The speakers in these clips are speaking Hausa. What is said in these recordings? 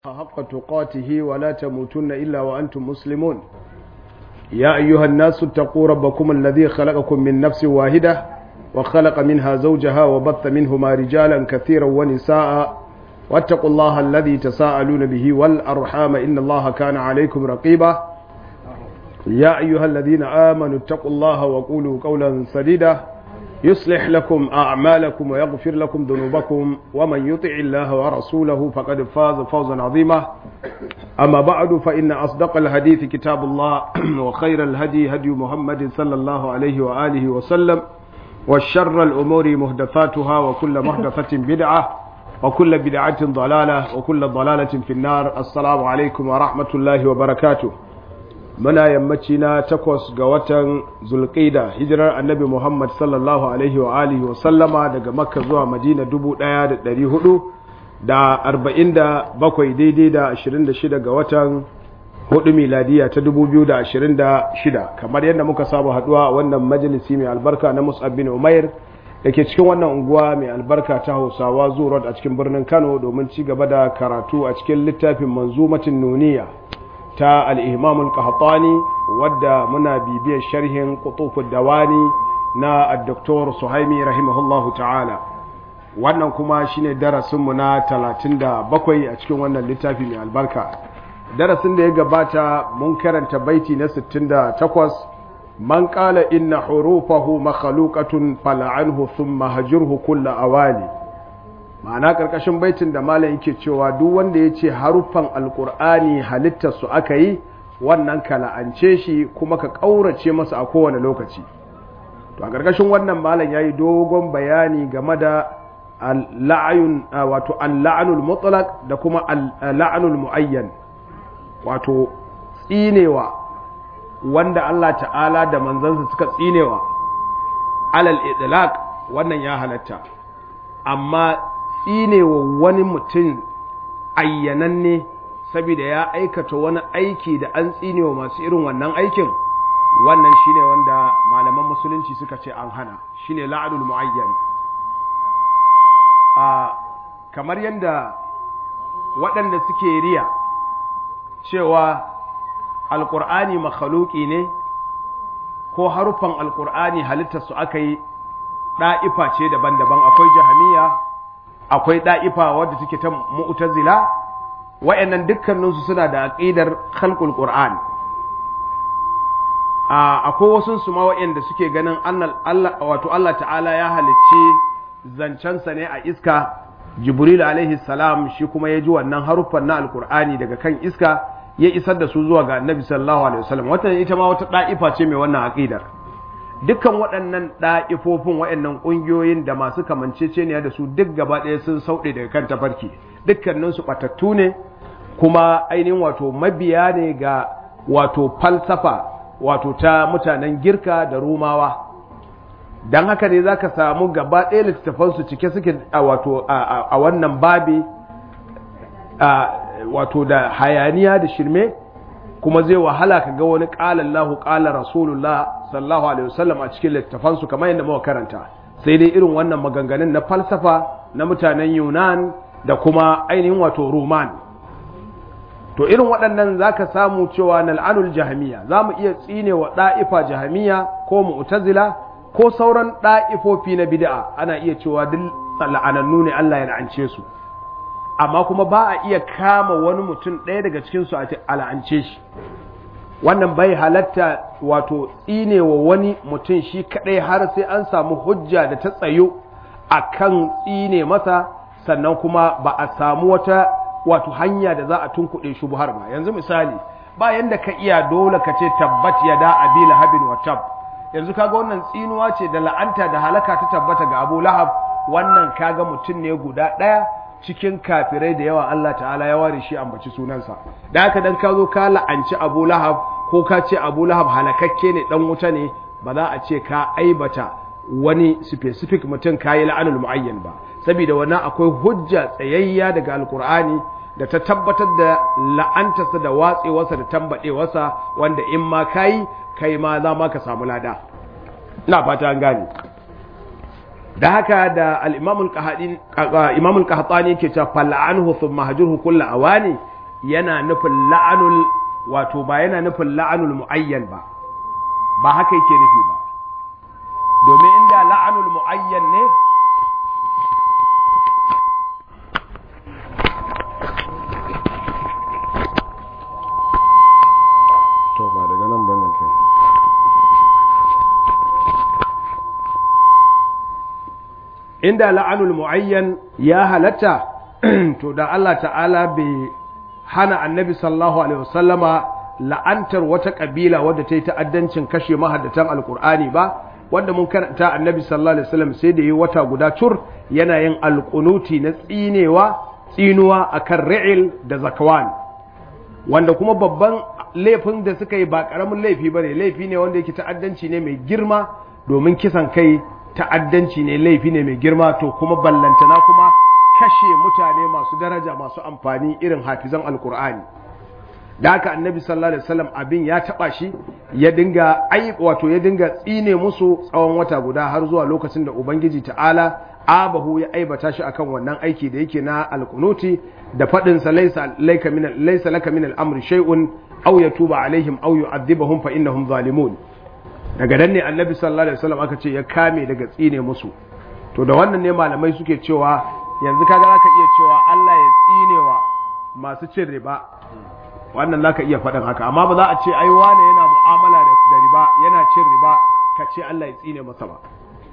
حق تقاته ولا تموتن إلا وأنتم مسلمون يا أيها الناس اتقوا ربكم الذي خلقكم من نفس واحدة وخلق منها زوجها وبث منهما رجالا كثيرا ونساء واتقوا الله الذي تساءلون به والأرحام إن الله كان عليكم رقيبا يا أيها الذين آمنوا اتقوا الله وقولوا قولا سديدا يصلح لكم أعمالكم ويغفر لكم ذنوبكم ومن يطع الله ورسوله فقد فاز فوزا عظيما أما بعد فإن أصدق الحديث كتاب الله وخير الهدي هدي محمد صلى الله عليه وآله وسلم والشر الأمور مهدفاتها وكل مهدفة بدعة وكل بدعة ضلالة وكل ضلالة في النار السلام عليكم ورحمة الله وبركاته muna yammaci na takwas ga watan zulƙida hijirar annabi muhammad sallallahu alaihi wa alihi wa sallama daga makka zuwa madina dubu ɗaya da ɗari hudu da arba'in da bakwai daidai da ashirin da shida ga watan hudu miladiya ta dubu biyu da ashirin da shida kamar yadda muka saba haɗuwa a wannan majalisi mai albarka na mus'ab bin umair da ke cikin wannan unguwa mai albarka ta hausawa zuwa a cikin birnin kano domin ci gaba da karatu a cikin littafin manzumatin nuniya ta al'imamul qahtani wadda muna bibiyar sharhin kutufin dawani na Dr. suhaimi rahimahullahu ta'ala wannan kuma shine darasinmu na 37 a cikin wannan littafi mai albarka darasin da ya gabata mun karanta baiti na 68 man qala inna hurufahu makhluqatun fal'anhu thumma hajurhu kullu awali ma'ana ƙarƙashin baitin da malam yake cewa duk wanda ya ce haruffan alƙur'ani halittar su aka yi wannan ka la'ance shi kuma ka ƙaurace masa a kowane lokaci to a ƙarƙashin wannan malam ya yi dogon bayani game da la'ayun wato al-la'anul mutlaq da kuma al-la'anul muayyan wato tsinewa wanda Allah ta'ala da manzansa suka tsinewa alal idlaq wannan ya halatta amma tsinewa wani mutum ayyananne saboda ya aikata wani aiki da an tsinewa masu irin wannan aikin wannan shine wanda malaman musulunci suka ce an hana shine la'adul muayyan a kamar yadda waɗanda suke riya cewa alƙur'ani makhaluki ne ko haruffan alƙur'ani halittarsu aka yi ɗa'ifa ce daban-daban akwai jahamiya akwai ɗa'ifa wadda take ta mu'tazila wa'annan dukkaninsu suna da aqidar khalqul qur'an akwai wasu su ma wa'anda suke ganin Allah wato Allah ta'ala ya halicci zancensa ne a iska Jibril alaihi salam shi kuma ya ji wannan haruffan na alqur'ani daga kan iska ya isar da su zuwa ga Annabi sallallahu alaihi wasallam wata ita ma wata ɗa'ifa ce mai wannan aqidar dukkan waɗannan ɗa'ifofin waɗannan ƙungiyoyin da masu kamanceceniya da su duk gaba ɗaya sun sauɗe daga kan tafarki dukkaninsu ɓatattu ne kuma ainihin wato mabiya ne ga wato falsafa wato ta mutanen girka da rumawa don haka ne za ka samu gaba ɗaya littattafansu cike suke a wato a wannan babi wato da hayaniya da shirme kuma zai wahala ka ga wani ƙala Allahu ƙala Rasulullah sallallahu alaihi wasallam a cikin littafansu kamar yadda muka karanta sai dai irin wannan maganganun na falsafa na mutanen Yunan da kuma ainihin wato Roman to irin waɗannan zaka samu cewa nal'anul jahmiya zamu iya tsine wa da'ifa jahmiya ko mu'tazila ko sauran da'ifofi na bid'a ana iya cewa duk la'anannu ne Allah ya la'ance su amma kuma ba a iya kama wani mutum ɗaya daga cikinsu a la'ance shi wannan bai halatta wato tsinewa wani mutum shi kaɗai har sai an samu hujja da ta tsayo a kan tsine masa sannan kuma ba a samu wata wato hanya da za a tunkuɗe shi har ba yanzu misali ba yanda ka iya dole ka ce tabbat ya da abi lahabin wa tab yanzu kaga wannan tsinuwa ce da la'anta da halaka ta tabbata ga abu lahab wannan kaga mutum ne guda ɗaya cikin kafirai da yawa Allah ta'ala ya ware shi ambaci sunansa da haka dan ka zo ka la'anci Abu Lahab ko ka ce Abu Lahab halakakke ne dan wuta ne ba za a ce ka aibata wani specific mutum kayi la'anul muayyan ba saboda wannan akwai hujja tsayayya daga alkur'ani da ta tabbatar da la'antarsa da watsewarsa da tambadewarsa wanda in ma kayi kai ma za ma ka samu lada ina fata an gane da haka da al-imamul qahtani yake cewa fal'anhu thumma hajurhu kullu awani yana nufin la'anul wato ba yana nufin la'anul mu'ayyan ba ba haka yake nufi ba domin inda la'anul mu'ayyan ne to ba daga nan bane kai inda la'anul mu'ayyan ya halatta to da Allah ta'ala bai hana annabi sallallahu alaihi wasallama la'antar wata kabila wadda ta yi ta'addancin kashe mahaddatan alkur'ani ba wanda mun karanta annabi sallallahu alaihi wasallam sai da yi wata guda cur yana yin alkunuti na tsinewa tsinuwa akan ri'il da zakwan wanda kuma babban laifin da suka yi ba karamin laifi bane laifi ne wanda yake ta'addanci ne mai girma domin kisan kai ta'addanci ne laifi ne mai girma to kuma ballantana kuma kashe mutane masu daraja masu amfani irin hafizan alkur'ani da haka annabi sallallahu alaihi wasallam abin ya taba shi ya dinga ai wato ya dinga tsine musu tsawon wata guda har zuwa lokacin da ubangiji ta'ala abahu ya aibata shi akan wannan aiki da yake na alkunuti da fadin sa laysa layka min laysa laka min al-amri shay'un aw yatuba alaihim aw yu'adhibahum fa innahum zalimun daga nan ne annabi sallallahu alaihi wasallam aka ce ya kame daga tsine musu to da wannan ne malamai suke cewa yanzu kaga zaka iya cewa Allah ya tsinewa masu cin riba wannan zaka iya faɗin haka amma ba za a ce ai wane yana mu'amala da riba yana cin riba ka ce Allah ya tsine masa ba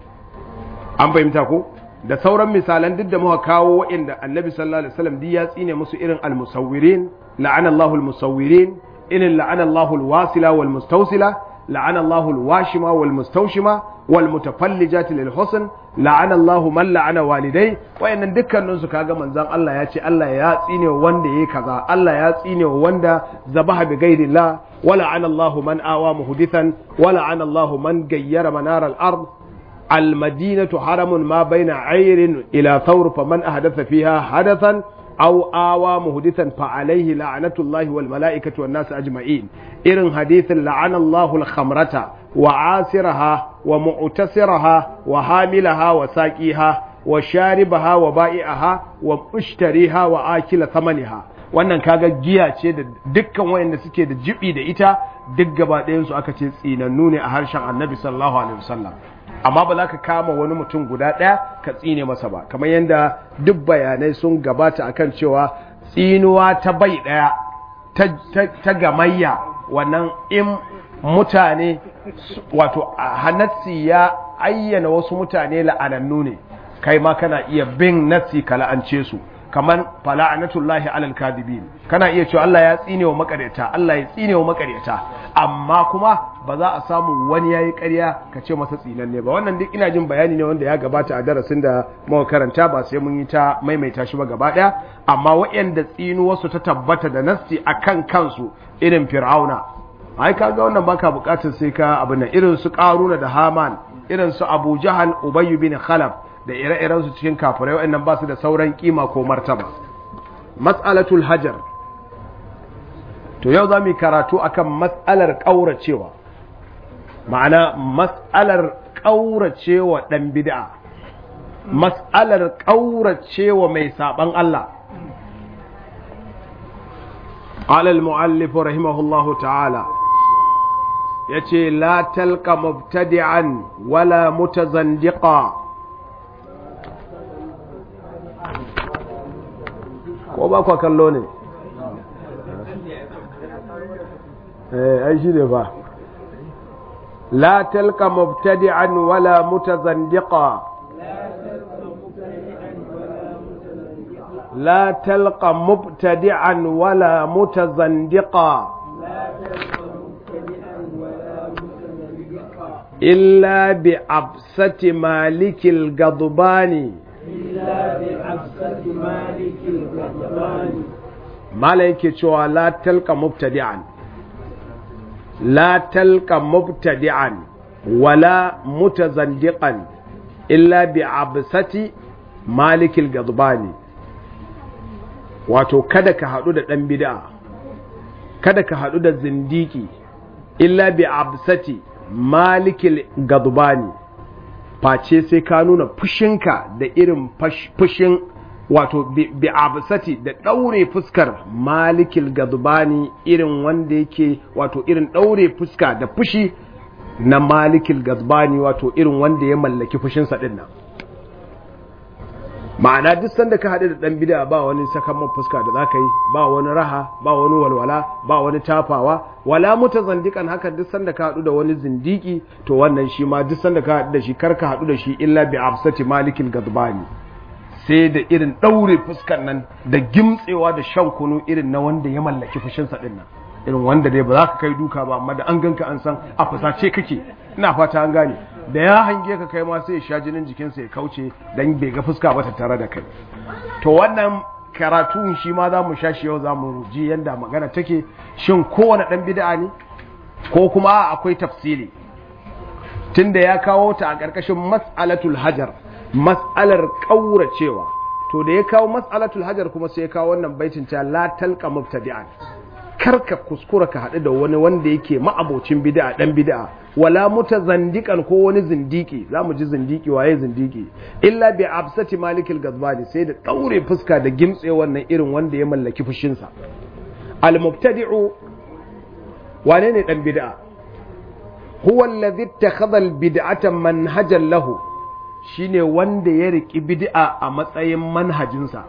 an fahimta ko da sauran misalan duk da muka kawo waɗanda annabi sallallahu alaihi wasallam duk ya tsine musu irin al-musawwirin la'ana Allahu al-musawwirin irin la'ana Allahu al-wasila wal mustawsila la'ana Allahu al-washima wal mustawshima wal mutafallijati lil husn la'ana Allahu man la'ana walidai wayannan dukkanin su kaga manzon Allah ya ce Allah ya tsine wanda yayi kaza Allah ya tsine wanda zabaha bi ghairillah wa la'ana Allahu man awa muhdithan wa la'ana Allahu man gayyara manar al-ard المدينة حرم ما بين عير إلى ثور فمن أحدث فيها حدثا أو آوى مهدثا فعليه لعنة الله والملائكة والناس أجمعين إرن حديث لعن الله الخمرة وعاسرها ومعتسرها وحاملها وساقيها وشاربها وبائعها ومشتريها وآكل ثمنها wannan kaga giya ce da dukkan wayanda suke da jibi da ita duk gaba ɗayan su aka ce tsinannu ne a harshen annabi sallallahu alaihi wasallam amma ba za ka kama wani mutum guda ɗaya ka tsine masa ba kamar yadda duk bayanai sun gabata akan cewa tsinuwa ta bai ɗaya ta gamayya wannan in mutane wato hanatsi ya ayyana wasu mutane la'anannu ne kai ma kana iya bin natsi ka la'ance su kamar fala'anatullahi alal kadibin kana iya cewa Allah ya tsine wa makaryata Allah ya tsine wa makaryata amma kuma ba za a samu wani yayi ƙarya ka ce masa tsinanne ba wannan duk ina jin bayani ne wanda ya gabata a darasin da muka karanta ba sai mun yi ta maimaita shi ba gaba ɗaya amma waɗanda tsinu wasu ta tabbata da nasti akan kansu irin fir'auna ai kaga wannan baka bukatar sai ka abin nan irin su qaruna da haman irin su abu jahal ubayy bin khalaf da ire-iren su cikin kafirai waɗannan ba su da sauran kima ko martaba mas'alatul hajar to yau za mu karatu akan mas'alar ƙauracewa ma'ana mas'alar ƙauracewa ɗan bid'a mas'alar ƙauracewa mai saɓan Allah alal mu'allif rahimahullahu ta'ala yace la talqa mubtadi'an wala mutazandiqa ko ba kwa kallo ne eh ai shi ne ba la talqa mubtadi'an wala mutazandiqa لا تلقى مبتدعا ولا متزندقا إلا بعبسة مالك الغضبان إلا بعبسة مالك الغضبان مالك شوى لا تلقى مبتدعا لا تلقى مبتدعا ولا متزندقا إلا بعبسة مالك الغضبان wato kada ka haɗu da ɗan bid'a kada ka haɗu da zindiki illa bi absati malikil gadbani face sai ka nuna fushinka da irin fushin wato bi absati da daure fuskar malikil gadbani irin wanda yake wato irin daure fuska da fushi na malikil gadbani wato irin wanda ya mallaki fushinsa din nan ma'ana duk sanda ka haɗu da ɗan bida ba wani sakamman fuska da za ka yi ba wani raha ba wani walwala ba wani tafawa wala muta zandikan haka duk sanda ka haɗu da wani zindiki to wannan shi ma duk sanda ka haɗu da shi kar ka haɗu da shi illa bi absati malikil gadbani sai da irin ɗaure fuskan nan da gimtsewa da shan kunu irin na wanda ya mallaki fushinsa ɗin nan irin wanda dai ba za ka kai duka ba amma da an ganka an san a fusace kake ina fata an gane da ya hange ka kai ma sai ya sha jinin jikinsa ya kauce dan bai ga fuska ba tattare da kai to wannan karatu shi ma za mu sha shi yau za mu ji yadda magana take shin kowane ɗan bid'a ne ko kuma akwai tafsili tunda ya kawo ta a ƙarƙashin mas'alatul hajar mas'alar ƙauracewa to da ya kawo mas'alatul hajar kuma sai ya kawo wannan baitin ta la talqa mubtadi'an karka kuskura ka haɗu da wani wanda yake ma'abocin bid'a dan bid'a wala mutazandiqan ko wani zindiki zamu ji zindiki waye zindiki illa bi absati malikil gazbani sai da daure fuska da gimtse wannan irin wanda ya mallaki fushinsa al mubtadi'u wane ne dan bid'a huwa alladhi ittakhadha al bid'ata manhajan lahu shine wanda ya riki bid'a a matsayin manhajinsa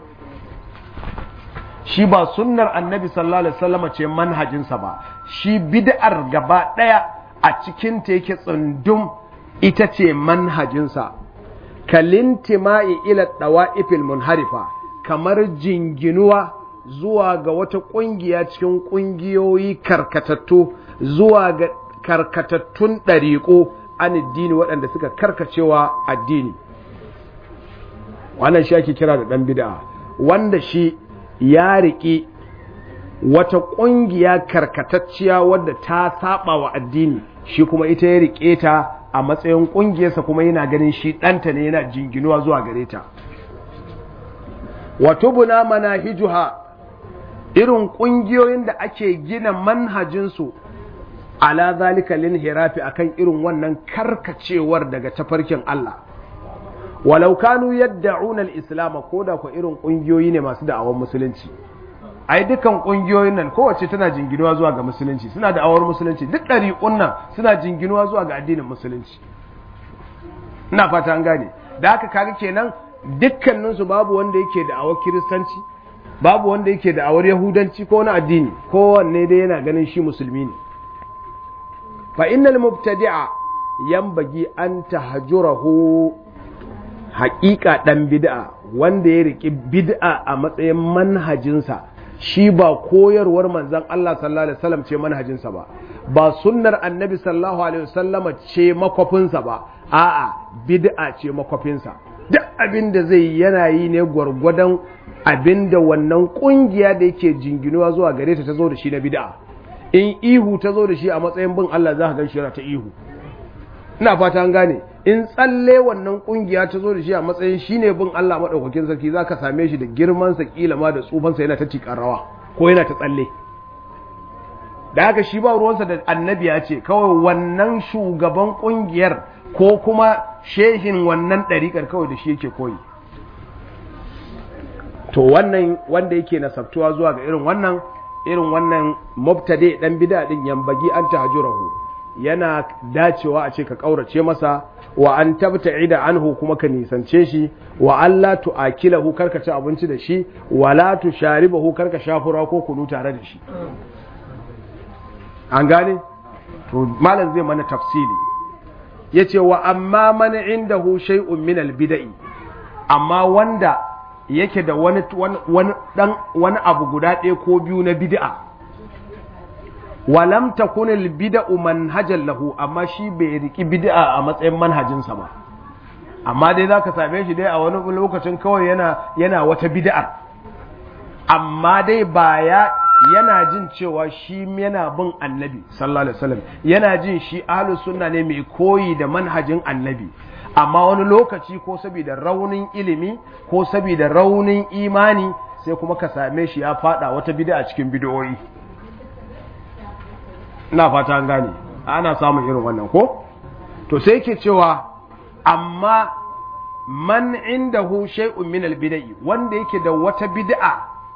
shi ba sunnar annabi sallallahu alaihi wasallam ce manhajinsa ba shi bid'ar gaba daya a cikin ta yake tsundum ita ce manhajinsa kalintima'i ila dawa'ifil munharifa kamar jinginuwa zuwa ga wata kungiya cikin kungiyoyi karkatattu zuwa ga karkatattun ɗariƙo an addini waɗanda suka karkacewa addini wannan shi ake kira da ɗan bid'a wanda shi ya riƙe wata ƙungiya karkatacciya wadda ta saba wa addini shi kuma ita ya riƙe ta a matsayin ƙungiyarsa kuma yana ganin shi ɗanta ne yana jinginuwa zuwa gare ta wato buna manahijuha irin ƙungiyoyin da ake gina manhajinsu ala zalika lin hirafi akan irin wannan karkacewar daga tafarkin Allah walau kanu yad'una al-islam ko da ko irin kungiyoyi ne masu da'awar musulunci ai dukan kungiyoyin nan kowace tana jinginuwa zuwa ga musulunci suna da'awar musulunci duk dariƙun nan suna jinginuwa zuwa ga addinin musulunci ina fata an gane da haka kaga kenan dukkanin su babu wanda yake da'awar kiristanci babu wanda yake da'awar yahudanci ko wani addini kowanne dai yana ganin shi musulmi ne fa innal mubtadi'a yanbaghi an tahjurahu haƙiƙa ɗan bid'a wanda ya riƙi bid'a a matsayin manhajinsa shi ba koyarwar manzon Allah sallallahu alaihi wasallam ce manhajinsa ba ba sunnar annabi sallallahu alaihi wasallam ce makwafinsa ba a'a bid'a ce makwafinsa duk abin da zai yana yi ne gwargwadon abin da wannan kungiya da yake jinginuwa zuwa gare ta ta zo da shi na bid'a in ihu ta zo da shi a matsayin bin Allah za ka gan shi ta ihu ina fata an gane in tsalle wannan kungiya ta zo da shi a matsayin shine bin Allah madaukakin sarki zaka same shi da girman sa kila ma da tsufan sa yana ta tikar rawa ko yana ta tsalle da haka shi ba ruwansa da annabi ya ce kawai wannan shugaban kungiyar ko kuma shehin wannan ɗariƙar kawai da shi yake koyi to wannan wanda yake nasabtuwa zuwa ga irin wannan irin wannan mubtadi dan bid'a din yambagi an tahjurahu yana dacewa a ce ka kaurace masa wa an tabta'ida anhu kuma ka nisance shi wa Allah tu'akilahu karka ci abinci da shi wa la tusharibahu karka shafura ko kunu tare da shi an gane to malam zai mana tafsiri yace wa amma man indahu shay'un min al-bid'i amma wanda yake da wani wani dan wani abu guda ɗaya ko biyu na bid'a walam takun al-bid'u manhajan lahu amma shi bai riki bid'a a matsayin manhajinsa ba amma dai zaka same shi dai a wani lokacin kawai yana yana wata bid'ar amma dai ba ya yana jin cewa shi yana bin annabi sallallahu alaihi wasallam yana jin shi ahlus sunna ne mai koyi da manhajin annabi amma wani lokaci ko saboda raunin ilimi ko saboda raunin imani sai kuma ka same shi ya fada wata bid'a cikin bid'o'i ina fata an gane ana samun irin wannan ko to sai yake cewa amma man indahu shay'un min al-bid'i wanda yake da wata bid'a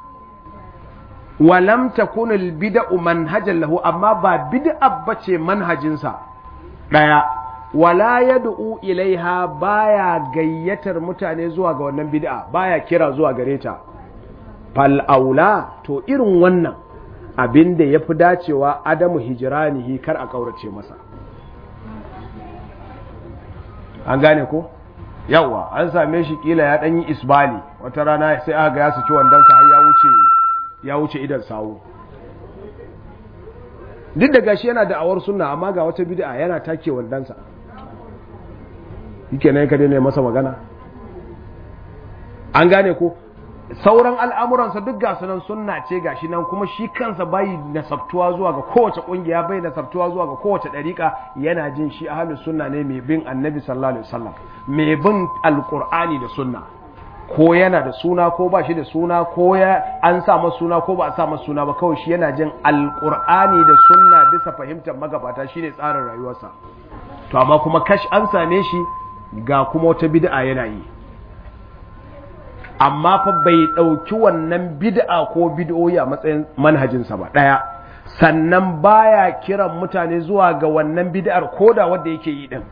wa lam takun al-bid'u manhajan lahu amma ba bid'a bace manhajinsa daya wala yad'u ilaiha baya gayyatar mutane zuwa ga wannan bid'a baya kira zuwa gare ta fal aula to irin wannan abin da yafi dacewa adamu hijranihi kar a kaurace masa an gane ko yawa an same shi kila ya danyi isbali wata rana sai aka ga ya saki wandansa har ya wuce ya wuce idan sawu duk da gashi yana da awar sunna amma ga wata bid'a yana take wandansa yake nan ka daina masa magana an gane ko sauran al'amuransa duk ga sunan sunna ce gashi nan kuma shi kansa bai nasabtuwa zuwa ga kowace kungiya bai nasabtuwa zuwa ga kowace dariƙa yana jin shi ahlus sunna ne mai bin annabi sallallahu alaihi wasallam mai bin alqur'ani da sunna ko yana da suna ko ba shi da suna ko ya an sa masa suna ko ba a sa masa suna ba kawai shi yana jin alqur'ani da sunna bisa fahimtar magabata shine tsarin rayuwarsa to amma kuma kash an same shi ga kuma wata bid'a yana yi amma fa bai ɗauki wannan bid'a ko bid'o'i a matsayin manhajinsa ba ɗaya sannan baya kiran mutane zuwa ga wannan bid'ar koda wanda yake yi din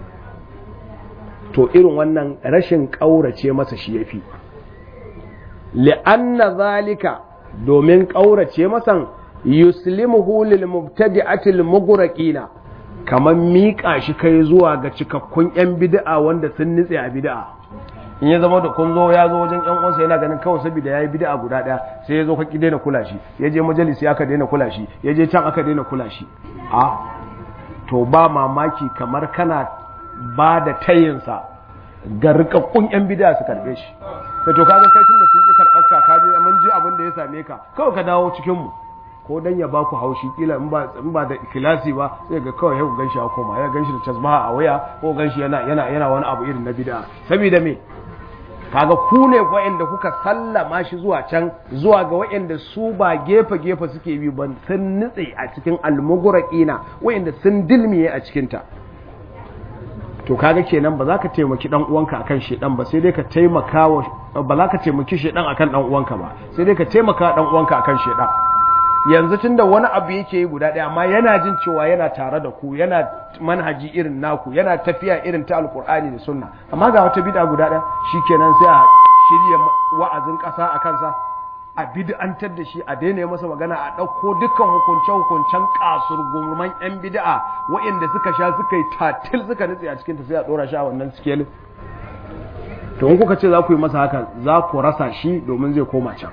to irin wannan rashin ƙaurace masa shi yafi li'anna zalika domin ƙaurace masan yuslimuhu lil mubtadi'atil mughraqina kamar miƙa shi kai zuwa ga cikakkun 'yan bid'a wanda sun nitse a bid'a in ya zama da kun zo ya zo wajen 'yan uwansa yana ganin kawai saboda ya yi bid'a guda ɗaya sai ya zo ka daina kula shi ya je majalisi aka daina kula shi ya je can aka daina kula shi a to ba mamaki kamar kana ba da tayinsa ga rikakkun 'yan bid'a su karɓe shi da to kaga kai tunda sun ƙi karɓar ka ka je mun ji abin da ya same ka kawai ka dawo cikin mu ko dan ya baku haushi kila in ba in ba da ikhlasi ba sai ga kawai yau ganshi ya koma ya ganshi da tasbaha a waya ko ganshi yana yana yana wani abu irin na bid'a saboda me kaga ku ne wa'anda kuka sallama shi zuwa can zuwa ga wa'anda su ba gefe gefe suke bi ban sun nutse a cikin almuguraqina wa'anda sun dilmiye a cikin ta to kaga kenan ba za ka taimaki dan uwanka akan shedan ba sai dai ka taimaka wa ba za ka taimaki shedan akan dan uwanka ba sai dai ka taimaka dan uwanka akan shedan yanzu tunda wani abu yake yi guda ɗaya amma yana jin cewa yana tare da ku yana manhaji irin naku yana tafiya irin ta alkur'ani da sunna amma ga wata bid'a guda ɗaya shikenan sai a shirya wa'azin ƙasa a kansa a bid'antar da shi a daina masa magana a ɗauko dukkan hukunce hukuncen kasur gurman yan bid'a waɗanda suka sha suka yi tatil suka nutse a cikin ta sai a ɗora shi a wannan sikelin to in kuka ce za ku yi masa haka za ku rasa shi domin zai koma can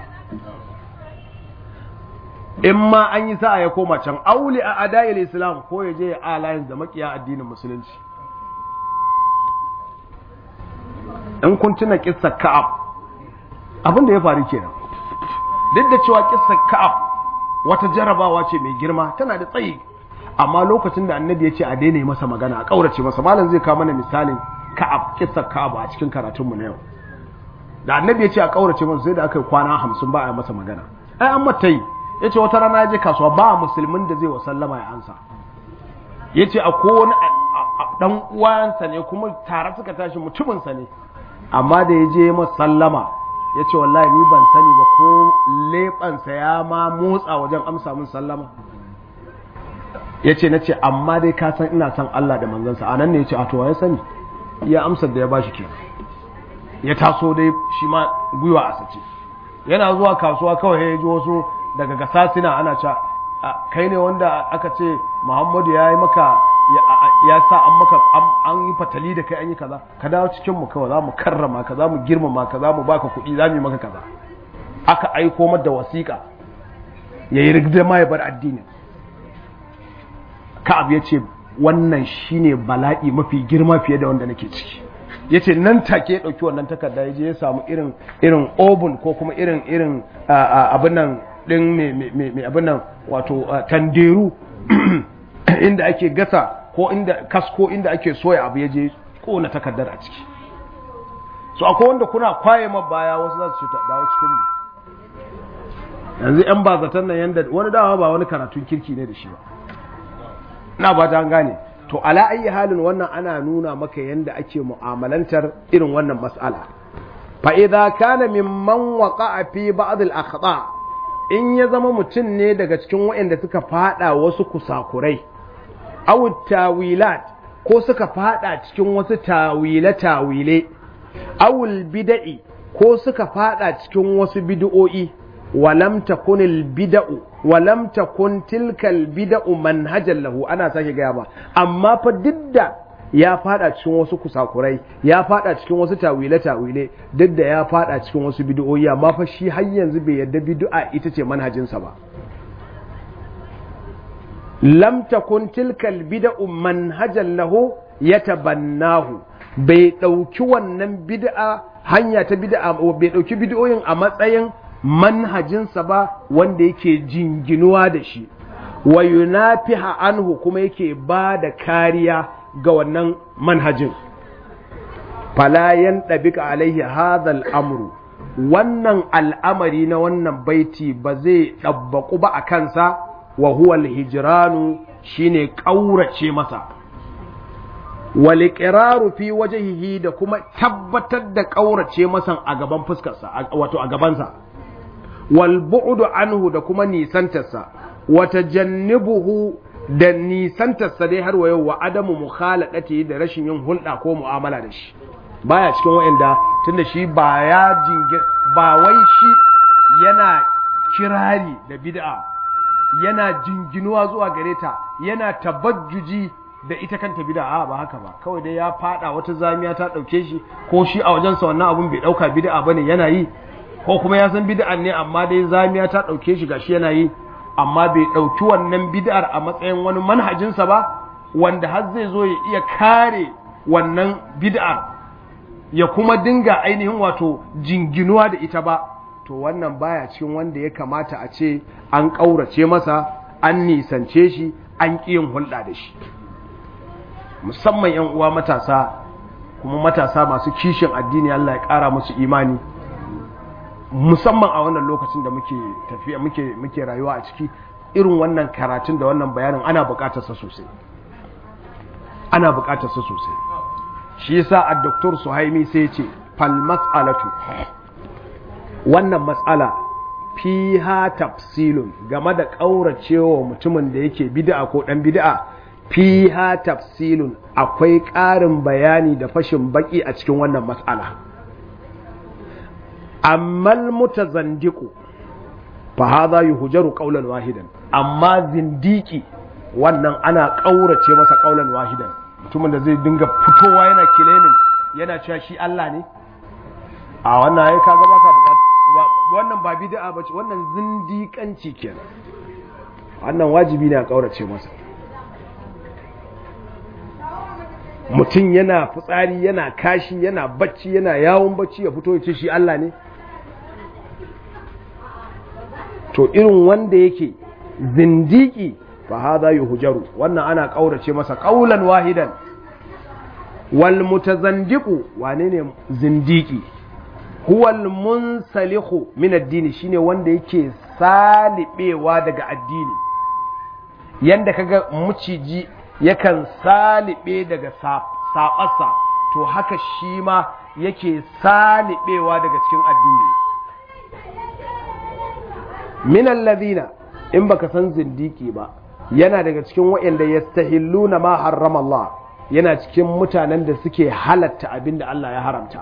in ma an yi sa'a ya koma can auli a adayil islam ko ya je ya alliance da makiya addinin musulunci in kun tuna kissa ka'ab abin da ya faru kenan duk da cewa kissa ka'ab wata jarabawa ce mai girma tana da tsayi amma lokacin da annabi ya ce a daina masa magana a kaurace masa malam zai kawo mana misalin ka'ab kissa ka'ab a cikin karatunmu na yau da annabi ya ce a kaurace masa sai da aka yi kwana hamsin ba a masa magana ai an mata yi ya ce wata rana ya je kasuwa ba musulmin da zai wa sallama ya ansa ya ce a kowane dan uwansa ne kuma tare suka tashi mutuminsa ne amma da ya je masa sallama ya ce wallahi ni ban sani ba ko leɓansa ya ma motsa wajen amsa min sallama ya ce na ce amma dai ka san ina son Allah da manzansa a nan ne ya ce a to ya sani ya amsar da ya bashi ke ya taso dai shi ma gwiwa a sace yana zuwa kasuwa kawai ya ji wasu daga gasasina ana ca kai ne wanda aka ce muhammadu ya yi maka ya sa an maka an yi fatali da kai an yi kaza ka dawo cikin mu kawai za mu karrama ka za mu girmama ka za mu baka kuɗi za mu yi maka kaza aka aiko mata wasiƙa ya yi rigda ma ya bar addini ka'ab ya ce wannan shine bala'i mafi girma fiye da wanda nake ciki ya ce nan take ya ɗauki wannan takarda ya je ya samu irin irin obun ko kuma irin irin abin nan ɗin mai abin nan wato tanderu inda ake gasa ko inda kasko inda ake soya abu ya je kona takardar a ciki so akwai wanda kuna kwaye ma baya wasu za su ce dawo cikin mu yanzu yan bazatan nan yanda wani dawa ba wani karatun kirki ne da shi ba na ba ta gane to ala ayi halin wannan ana nuna maka yadda ake mu'amalantar irin wannan mas'ala fa idza kana mimman waqa'a fi ba'd al akhta in ya zama mutum ne daga cikin waɗanda suka fada wasu kusakurai aw tawilat ko suka fada cikin wasu tawile tawile aw al bid'i ko suka fada cikin wasu bid'o'i walam takun al bid'u walam takun tilka al bid'u manhajan lahu ana sake gaya ba amma fa didda ya fada cikin wasu kusakurai ya fada cikin wasu tawile tawile duk da ya fada cikin wasu bid'o'i amma fa shi har yanzu bai yarda bid'a ita ce manhajinsa ba lam takun tilka al bid'u manhajan lahu yatabannahu bai dauki wannan bid'a hanya ta bid'a bai dauki bid'o'in a matsayin manhajinsa ba wanda yake jinginuwa da shi wa yunafiha anhu kuma yake ba da kariya ga wannan manhajin fala yantabika alaihi hadha al'amru wannan al'amari na wannan baiti ba zai ɗabbaƙu ba a kansa wa huwa al-hijranu shine ƙaurace masa wal iqraru fi wajhihi da kuma tabbatar da ƙaurace masa a gaban fuskarsa wato a gabansa wal bu'du anhu da kuma nisantarsa wa tajannubuhu da nisantarsa dai har wa yau wa adamu mukhalaqati da rashin yin hulɗa ko mu'amala da shi baya cikin wa'anda tunda shi ba ya jingir ba wai shi yana kirari da bid'a yana jinginuwa zuwa gare ta yana tabajjuji da ita kanta bid'a ba haka ba kawai dai ya fada wata zamiya ta dauke shi ko shi a wajensa wannan abun bai dauka bid'a bane yana yi ko kuma ya san bid'an ne amma dai zamiya ta dauke shi gashi yana yi amma bai dauki wannan bid'ar a matsayin wani manhajinsa ba wanda har zai zo ya iya kare wannan bid'ar ya kuma dinga ainihin wato jinginuwa da ita ba to wannan baya cikin wanda ya kamata a ce an ƙaurace masa an nisance shi an ƙi yin hulɗa da shi musamman 'yan uwa matasa kuma matasa masu kishin addini Allah ya ƙara musu imani musamman a wannan lokacin da muke tafiya muke muke rayuwa a ciki irin wannan karatun da wannan bayanin ana buƙatar sa sosai ana buƙatar sa sosai shi yasa a doktor Suhaimi sai ya ce fal mas'alatu wannan matsala fiha tafsilun game da ƙauracewa mutumin da yake bid'a ko ɗan bid'a fiha tafsilun akwai ƙarin bayani da fashin baki a cikin wannan matsala ammal mutazandiqu fa hadha yuhjaru qawlan wahidan amma zindiki wannan ana ƙaurace masa qawlan wahidan mutumin da zai dinga fitowa yana kilemin yana cewa shi Allah ne a wannan ai kaga baka bukata wannan ba bid'a bace wannan zindiƙanci kenan wannan wajibi ne a kaurace masa mutum yana fitsari yana kashi yana bacci yana yawon bacci ya fito ya ce shi Allah ne to irin wanda yake zindiki fa hadha yuhjaru wannan ana kaurace masa qaulan wahidan wal mutazandiqu wane ne zindiki huwal munsalihu min addini shine wanda yake salibewa daga addini yanda kaga muciji yakan salibe daga saɓarsa to haka shi ma yake salibewa daga cikin addini min alladhina in baka san zindiki ba yana daga cikin waɗanda yastahilluna ma harrama Allah yana cikin mutanen da suke halatta abinda Allah ya haramta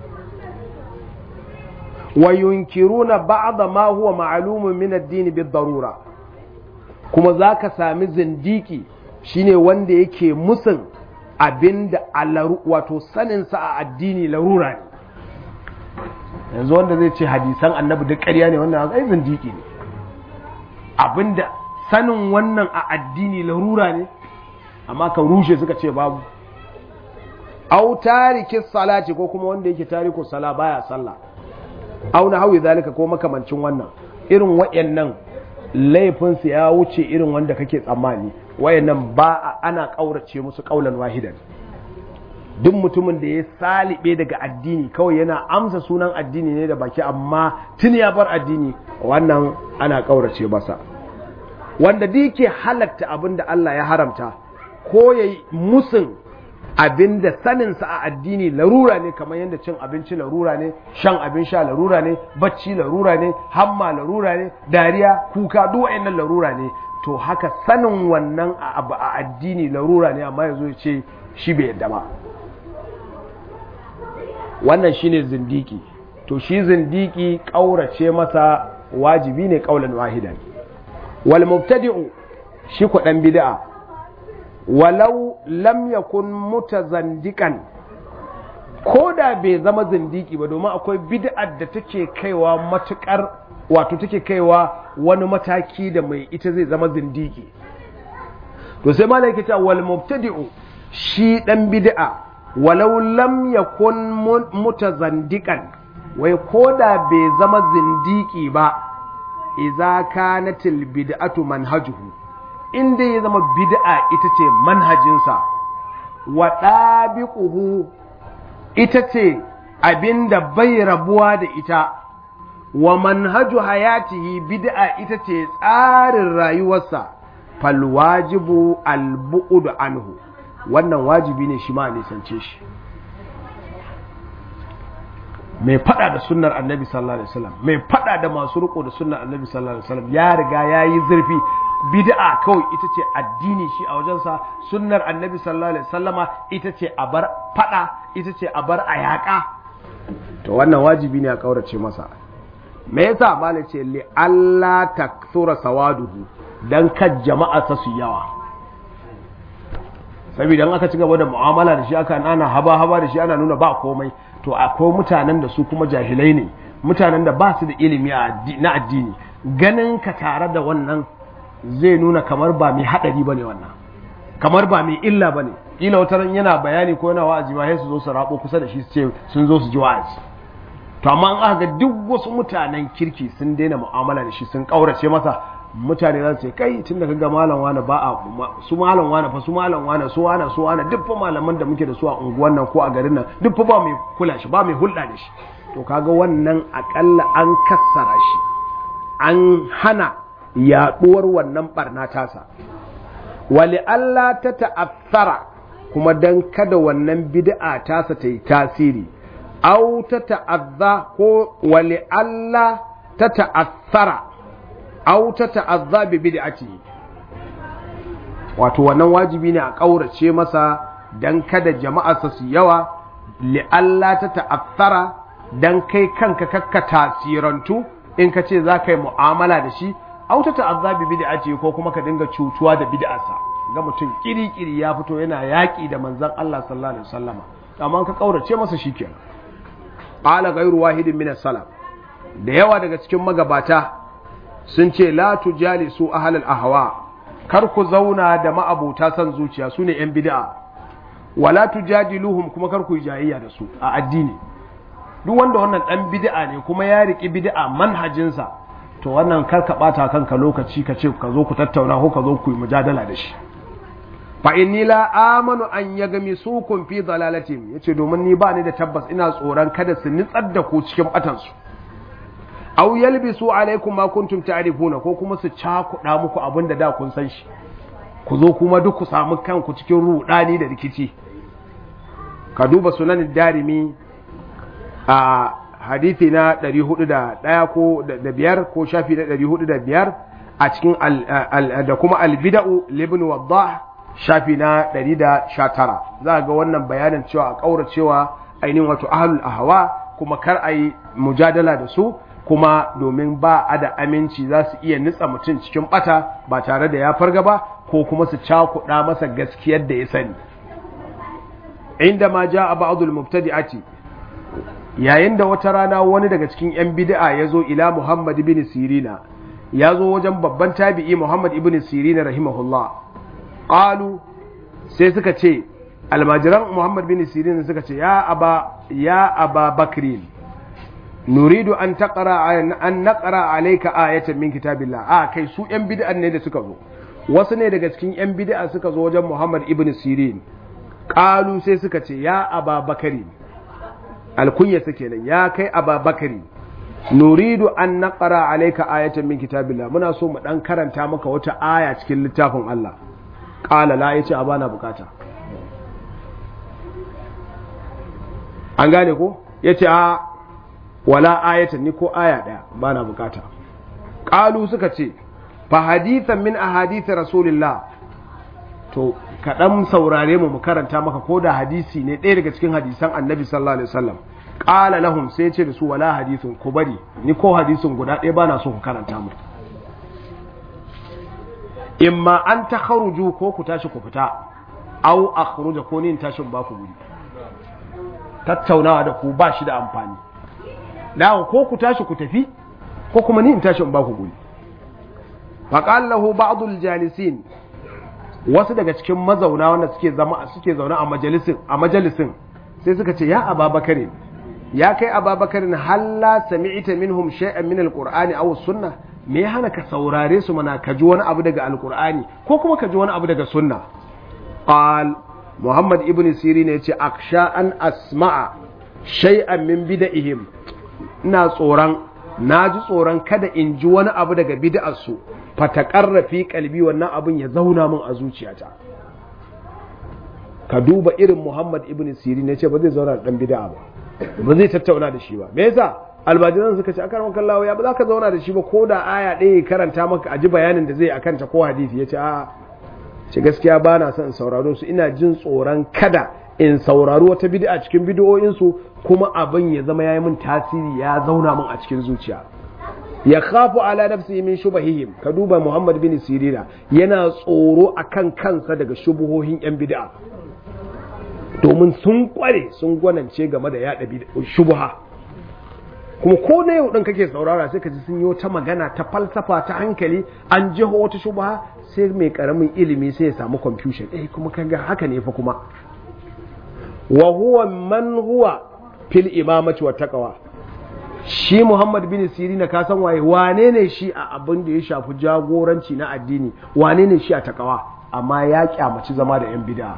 وينكرون بعض ما هو معلوم من الدين بالضرورة kuma za ka sami zindiki shine wanda yake musun abinda wato saninsa a addini larura ne yanzu wanda zai ce hadisan annabi duk ƙarya ne wannan ai zindiki ne abinda sanin wannan a addini larura ne amma ka rushe suka ce babu au tariki salati ko kuma wanda yake tariku sala baya sallah auna hawi zalika ko makamancin wannan irin wayannan laifinsu ya wuce irin wanda kake tsammani wayannan ba ana kaurace musu kaulan wahidan duk mutumin da ya salibe daga addini kawai yana amsa sunan addini ne da baki amma tun ya bar addini wannan ana kaurace masa wanda da yake halatta abin da Allah ya haramta ko ya musun abinda saninsa a addini larura ne kamar yadda cin abinci larura ne shan abin sha larura ne bacci larura ne hamma larura ne dariya kuka duk wa'annan larura ne to haka sanin wannan abu a addini larura ne amma yazo ya ce shi bai yadda ba wannan shine zindiki to shi zindiki kaurace masa wajibi ne kaulan wahidan wal mubtadi'u shi ku dan bid'a walau lam yakun mutazandikan ko da bai zama zindiki ba domin akwai bid'ar da take kaiwa matukar wato take kaiwa wani mataki da mai ita zai zama zindiki to sai malai yake cewa wal mubtadi'u shi dan bid'a walau lam yakun mutazandikan wai ko da bai zama zindiki ba idza kanatil bid'atu manhajuhu inda ya zama bid'a ita ce manhajinsa wa ɗabiƙuhu ita ce abinda bai rabuwa da ita wa manhaju hayatihi bid'a ita ce tsarin rayuwarsa falwajibu albu'udu anhu wannan wajibi ne shi ma nisance shi mai fada da sunnar annabi sallallahu alaihi wasallam mai fada da masu riko da sunnar annabi sallallahu alaihi wasallam ya riga yayi zurfi bid'a kawai ita ce addini shi a wajensa sunnar annabi sallallahu alaihi wasallama ita ce a bar fada ita ce a bar a yaƙa to wannan wajibi ne a kaurace masa me yasa malai ce li Allah takthura sawaduhu dan kan jama'a sa su yawa saboda aka ci gaba da mu'amala da shi aka ana haba haba da shi ana nuna ba komai to akwai mutanen da su kuma jahilai ne mutanen da ba su da ilimi na addini ganin ka tare da wannan zai nuna kamar ba mai haɗari ba ne wannan kamar ba mai illa ba ne ƙila wata ran yana bayani ko yana wa'azi ma sai su zo su rabo kusa da shi su ce sun zo su ji wa'azi to amma an aka ga duk wasu mutanen kirki sun daina mu'amala da shi sun ƙaurace masa mutane za su ce kai tun da kaga malam wani ba a su malam wani fa su malam wani su wani su wani duk fa malaman da muke da su a unguwan nan ko a garin nan duk fa ba mai kula shi ba mai hulɗa da shi to kaga wannan akalla an kassara shi an hana yaɗuwar wannan barna tasa wali Allah ta ta'affara kuma dan kada wannan bid'a tasa ta yi tasiri au ta ta'azza ko wali Allah ta ta'affara au ta ta'azza bi bid'ati wato wannan wajibi ne a ƙaurace masa dan kada jama'arsa su yawa li Allah ta ta'affara dan kai kanka kakka tasirantu in ka ce za ka yi mu'amala da shi auta ta'azza bi bid'ati ko kuma ka dinga cutuwa da bid'arsa ga mutum kiri-kiri ya fito yana yaƙi da manzon Allah sallallahu alaihi wasallama amma ka kaurace masa shikenan qala ghayru wahidin min as-salaf da yawa daga cikin magabata sun ce la tujalisu ahlal ahwa kar ku zauna da ma'abuta san zuciya sune yan bid'a wala tujadiluhum kuma kar ku jayayya da su a addini duk wanda wannan dan bid'a ne kuma ya riki bid'a manhajinsa to wannan kar ka bata kanka lokaci ka ce ka zo ku tattauna ko ka zo ku yi mujadala da shi fa inni la amanu an yagmi sukum fi dalalatin yace domin ni ba ni da tabbas ina tsoron kada su nitsar da ku cikin batan su aw yalbisu alaikum ma kuntum ta'rifuna ko kuma su cakuɗa muku abin da da kun san shi ku zo kuma duk ku samu kanku cikin rudani da rikici ka duba sunan darimi a hadithi na 401 ko da biyar ko shafi na 405 a cikin da kuma albida'u libn waddah shafi na 119 za ga wannan bayanin cewa a kaura cewa ainihin wato ahlul ahwa kuma kar a yi mujadala da su kuma domin ba a da aminci za su iya nitsa mutum cikin bata ba tare da ya farga ba ko kuma su cakuɗa masa gaskiyar da ya sani inda ma ja a ba'adul mubtadi'ati yayin da wata rana wani daga cikin 'yan bid'a ya zo ila Muhammad ibn Sirina ya zo wajen babban tabi'i Muhammad ibn Sirina rahimahullah qalu sai suka ce almajiran Muhammad ibn Sirina suka ce ya aba ya aba bakrin nuridu an taqra an naqra alayka ayatan min kitabillah a kai su 'yan bid'an ne da suka zo wasu ne daga cikin 'yan bid'a suka zo wajen Muhammad ibn Sirin qalu sai suka ce ya aba bakrin alkunyarsa kenan ya kai ababakari nuridu an naqara alayka ayatan min kitabillah muna so mu dan karanta maka wata aya cikin littafin Allah qala la yace a bana bukata an gane ko yace a wala ayatan ni ko aya daya bana bukata qalu suka ce fa hadithan min ahadith rasulillah to kaɗan saurare mu mu karanta maka ko da hadisi ne ɗaya daga cikin hadisan annabi sallallahu alaihi wasallam qala lahum sai ce da su wala hadisin ku bari ni ko hadisin guda ɗaya bana so ku karanta mu imma an takharuju ko ku tashi ku fita aw akhruja ko ni in tashin ba ku guri tattaunawa da ku ba shi da amfani da ko ku tashi ku tafi ko kuma ni in tashin ba ku guri faqala lahu ba'dul jalisin wasu daga cikin mazauna wanda suke zama suke zaune a majalisin a majalisin sai suka ce ya ababakar ya kai ababakar halla sami'ta minhum shay'an min alqur'ani aw sunna me ya hana ka saurare su mana ka ji wani abu daga alqur'ani ko kuma ka ji wani abu daga sunna qal muhammad ibn sirin yace aksha an asma'a shay'an min bid'ihim ina tsoron na ji tsoron kada in ji wani abu daga bid'arsu fatakarrafi kalbi wannan abin ya zauna min a zuciyata ka duba irin Muhammad ibn Sirin ya ce ba zai zauna da dan bid'a ba ba zai tattauna da shi ba me yasa albajiran suka ce akar maka Allah ya ba za ka zauna da shi ba ko da aya ɗaya karanta maka a ji bayanin da zai akan ta ko hadisi ya ce a ce gaskiya ba na son sauraro su ina jin tsoron kada in saurari wata bid'a cikin bid'o'insu kuma abin ya zama yayi min tasiri ya zauna min a cikin zuciya ya khafu ala nafsihi min shubahihim ka duba Muhammad bin Sirina yana tsoro akan kansa daga shubuhohin yan bid'a domin sun kware sun gwanance game da yada shubuha kuma ko na yau din kake saurara sai ka ji sun yi wata magana ta falsafa ta hankali an jiho wata shubuha sai mai karamin ilimi sai ya samu confusion eh kuma kaga haka ne fa kuma wa huwa man huwa fil imamati wa taqwa shi Muhammad bin Sirina ka san waye wane ne shi a abin da ya shafi jagoranci na addini wane ne shi a takawa amma ya kyamaci zama da yan bid'a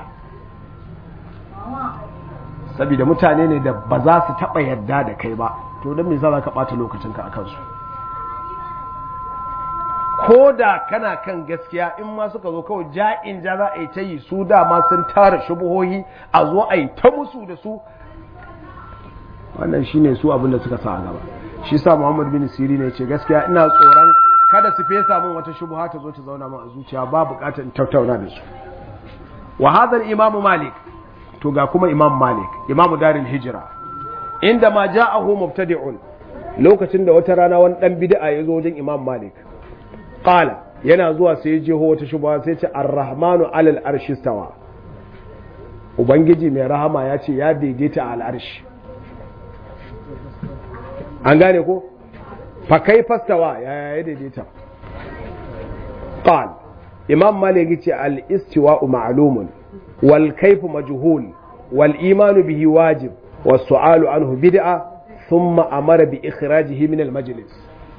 saboda mutane ne da ba za su taba yadda da kai ba to don me za ka bata lokacinka a kansu ko da kana kan gaskiya in ma suka zo kawai ja'in ja za a yi ta yi su dama sun tara shubuhohi a zo a yi ta musu da su wannan shine su abin da suka sa a gaba shi sa Muhammad bin Siri ne ce gaskiya ina tsoron kada su fesa min wata shubha ta zo ta zauna min a zuciya ba bukatar in tattauna da su wa hadha imam Malik to ga kuma Imam Malik Imam Darul Hijra inda ma ja'ahu mubtadi'un lokacin da wata rana wani dan bid'a ya zo wajen Imam Malik qala yana zuwa sai ya jeho wata shubha sai ya ce ar-rahmanu alal arshi stawa ubangiji mai rahama ya ce ya daidaita al arshi an gane ko fa kai fastawa ya ya daidaita qal imam malik yace al istiwa'u ma'lumun wal kayfu majhul wal imanu bihi wajib was su'alu anhu bid'a thumma amara bi ikhrajihi min al majlis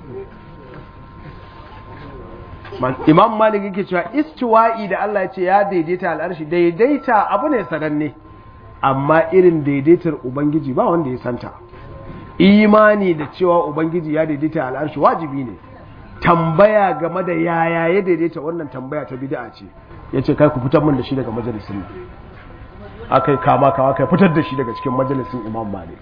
imam malik yake cewa istiwa'i da Allah ya ce ya daidaita al'arshi daidaita abu ne sananne amma irin daidaitar ubangiji ba wanda ya santa imani da cewa ubangiji ya daidaita al'arshi wajibi ne tambaya game da yaya ya daidaita wannan tambaya ta bid'a ce yace kai ku fitar min da shi daga majalisin akai kama kawa kai fitar da shi daga cikin majalisin imam malik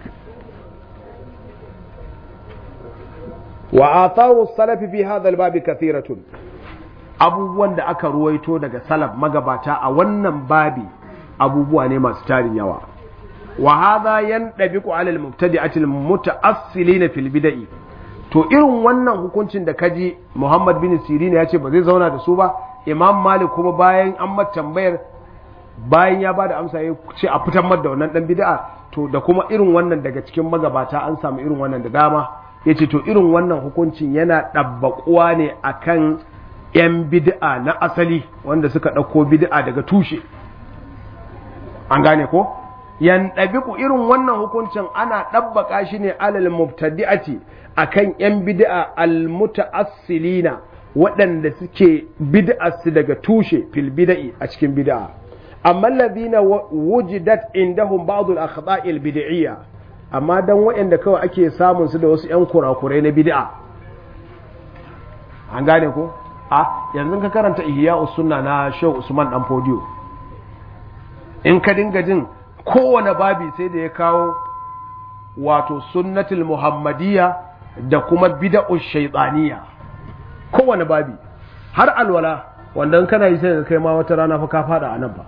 wa atharu salaf fi hadha al-bab kathiratun abubuwan da aka ruwaito daga salaf magabata a wannan babi abubuwa ne masu tarin yawa wa hadha yandabiqu ala al-mubtadi'ati al-muta'assilin fil bid'i to irin wannan hukuncin da kaji Muhammad bin Sirin ya ce ba zai zauna da su ba Imam Malik kuma bayan an mata tambayar bayan ya bada amsa ya ce a fitar da wannan dan bid'a to da kuma irin wannan daga cikin magabata an samu irin wannan da dama yace to irin wannan hukuncin yana ɗabbaƙuwa ne akan 'yan bid'a na asali wanda suka ɗauko bid'a daga tushe an gane ko yan ɗabiku irin wannan hukuncin ana ɗabbaka shi ne alal mubtadi'ati akan 'yan bid'a almuta'assilina waɗanda suke bid'arsu daga tushe fil bid'i a cikin bid'a amma alladhina wujidat indahum ba'd al-akhta'i al-bid'iyya amma dan waɗanda kawai ake samun su da wasu 'yan kurakurai na bid'a an gane ko a yanzu ka karanta ihya sunna na shehu usman dan fodiyo in ka dinga jin kowane babi sai da ya kawo wato sunnatul muhammadiyya da kuma bid'u shaytaniya kowane babi har alwala wanda kana yi sai ka kai ma wata rana fa ka fada a nan ba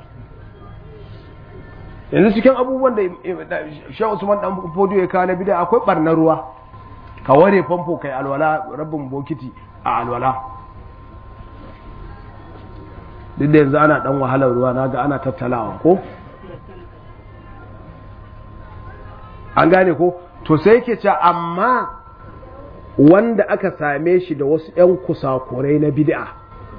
yanzu cikin abubuwan da shehu usman dan fodiyo ya kawo na bid'a akwai barnar ruwa ka ware famfo kai alwala rabin bokiti a alwala duk da yanzu ana dan wahalar ruwa naga ana tattalawa ko an gane ko to sai yake cewa amma wanda aka same shi da wasu 'yan kusakurai na bid'a